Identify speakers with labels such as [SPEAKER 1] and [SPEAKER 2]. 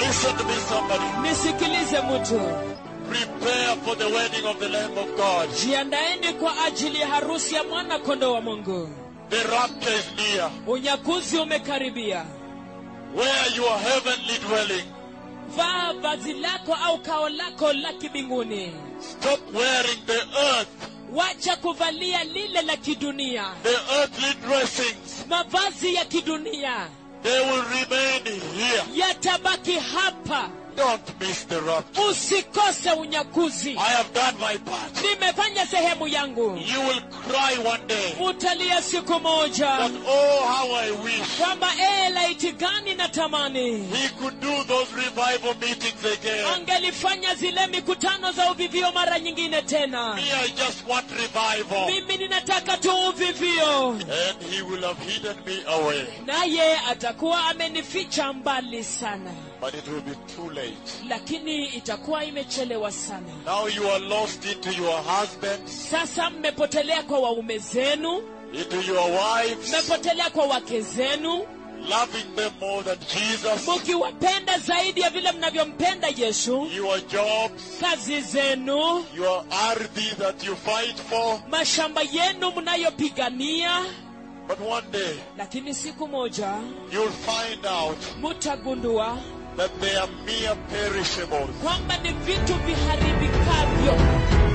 [SPEAKER 1] Listen to me, somebody.
[SPEAKER 2] nisikilize mtu
[SPEAKER 1] Prepare for the wedding of the Lamb of God.
[SPEAKER 2] jiandaeni kwa ajili ya harusi ya mwana kondoo wa mungu
[SPEAKER 1] The rapture is near.
[SPEAKER 2] unyakuzi umekaribia
[SPEAKER 1] Where your heavenly dwelling.
[SPEAKER 2] vaa vazi lako au kao lako la kibinguni
[SPEAKER 1] Stop wearing the earth,
[SPEAKER 2] wacha kuvalia lile la kidunia
[SPEAKER 1] the earthly dressings.
[SPEAKER 2] mavazi ya kidunia
[SPEAKER 1] They will remain here.
[SPEAKER 2] yatabaki hapa
[SPEAKER 1] Don't miss the rapture.
[SPEAKER 2] usikose unyakuzi
[SPEAKER 1] I have done my part.
[SPEAKER 2] nimefanya sehemu yangu
[SPEAKER 1] You will cry one day
[SPEAKER 2] utalia siku moja
[SPEAKER 1] that, oh, how I wish
[SPEAKER 2] kwamba ee laiti gani na tamani
[SPEAKER 1] he could do those revival meetings again.
[SPEAKER 2] angelifanya zile mikutano za uvivio mara nyingine tena
[SPEAKER 1] Me, I just want revival.
[SPEAKER 2] mimi ninataka tu uvivio
[SPEAKER 1] And he will have hidden me away.
[SPEAKER 2] naye atakuwa amenificha mbali sana
[SPEAKER 1] But it will be too late.
[SPEAKER 2] lakini itakuwa imechelewa sana
[SPEAKER 1] Now you are lost into your husbands,
[SPEAKER 2] sasa mmepotelea kwa waume zenu
[SPEAKER 1] into your wives,
[SPEAKER 2] mmepotelea kwa wake zenu
[SPEAKER 1] loving them more than Jesus,
[SPEAKER 2] mukiwapenda zaidi ya vile mnavyompenda yesu
[SPEAKER 1] your jobs,
[SPEAKER 2] kazi zenu
[SPEAKER 1] your ardhi that you fight for.
[SPEAKER 2] mashamba yenu mnayopigania
[SPEAKER 1] But one day
[SPEAKER 2] lakini siku moja
[SPEAKER 1] you'll find out
[SPEAKER 2] mutagundua
[SPEAKER 1] that they are mere perishables.
[SPEAKER 2] kwamba ni vitu viharibikavyo